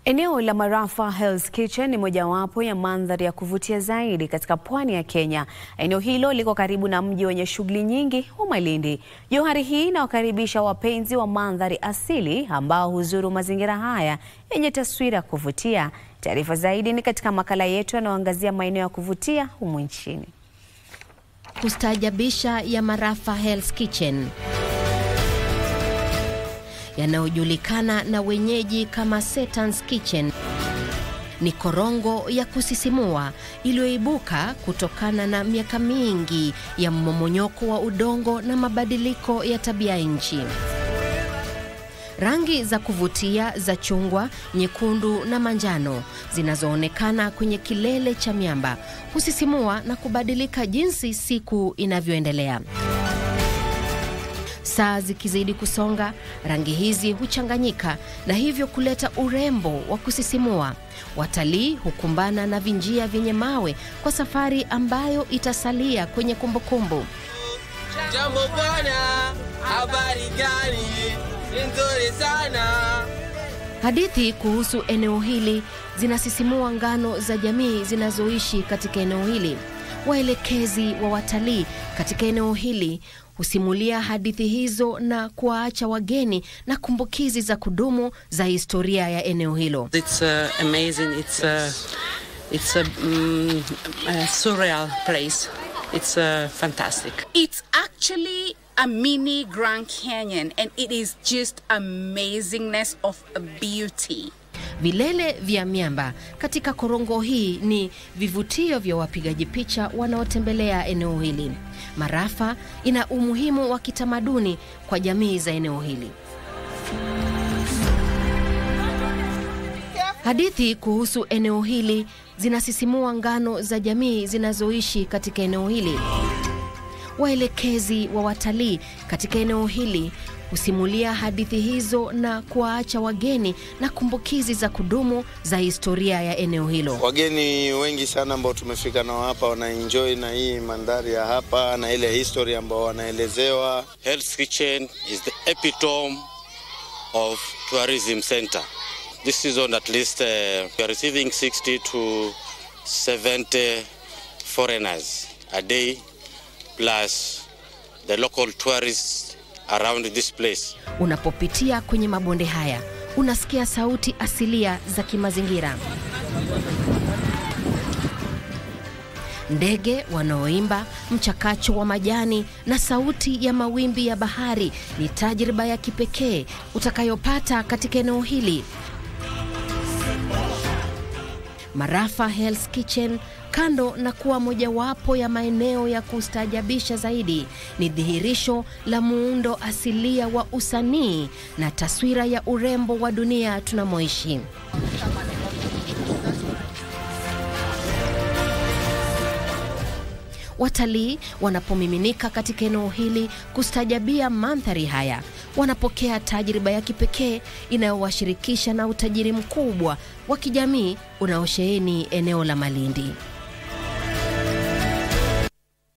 Eneo la Marafa Hell's Kitchen ni mojawapo ya mandhari ya kuvutia zaidi katika pwani ya Kenya. Eneo hilo liko karibu na mji wenye shughuli nyingi wa Malindi. Johari hii inawakaribisha wapenzi wa mandhari asili ambao huzuru mazingira haya yenye taswira ya kuvutia. Taarifa zaidi ni katika makala yetu yanayoangazia maeneo ya kuvutia humu nchini. Kustaajabisha ya Marafa Hell's Kitchen yanayojulikana na wenyeji kama Satan's Kitchen ni korongo ya kusisimua iliyoibuka kutokana na miaka mingi ya mmomonyoko wa udongo na mabadiliko ya tabia nchi. Rangi za kuvutia za chungwa, nyekundu na manjano zinazoonekana kwenye kilele cha miamba husisimua na kubadilika jinsi siku inavyoendelea. Saa zikizidi kusonga, rangi hizi huchanganyika na hivyo kuleta urembo wa kusisimua. Watalii hukumbana na vinjia vyenye mawe kwa safari ambayo itasalia kwenye kumbukumbu. Jambo bwana, habari gani? Ni nzuri sana. Hadithi kuhusu eneo hili zinasisimua ngano za jamii zinazoishi katika eneo hili. Waelekezi wa watalii katika eneo hili husimulia hadithi hizo na kuwaacha wageni na kumbukizi za kudumu za historia ya eneo hilo. It's uh, amazing. It's a, it's a, mm, a surreal place. It's uh, fantastic. It's actually a mini Grand Canyon and it is just amazingness of beauty. Vilele vya miamba katika korongo hii ni vivutio vya wapigaji picha wanaotembelea eneo hili. Marafa ina umuhimu wa kitamaduni kwa jamii za eneo hili. Hadithi kuhusu eneo hili zinasisimua ngano za jamii zinazoishi katika eneo hili. Waelekezi wa watalii katika eneo hili husimulia hadithi hizo na kuwaacha wageni na kumbukizi za kudumu za historia ya eneo hilo. Wageni wengi sana ambao tumefika nao hapa wanaenjoy na hii mandhari ya hapa na ile history ambao wanaelezewa. Hell's Kitchen is the epitome of tourism center. This season at least uh, we are receiving 60 to 70 foreigners a day plus the local tourists around this place. Unapopitia kwenye mabonde haya unasikia sauti asilia za kimazingira, ndege wanaoimba, mchakacho wa majani na sauti ya mawimbi ya bahari. Ni tajriba ya kipekee utakayopata katika eneo hili. Marafa Hell's Kitchen kando na kuwa mojawapo ya maeneo ya kustaajabisha zaidi, ni dhihirisho la muundo asilia wa usanii na taswira ya urembo wa dunia tunamoishi. Watalii wanapomiminika katika eneo hili kustaajabia mandhari haya, wanapokea tajriba ya kipekee inayowashirikisha na utajiri mkubwa wa kijamii unaosheheni eneo la Malindi.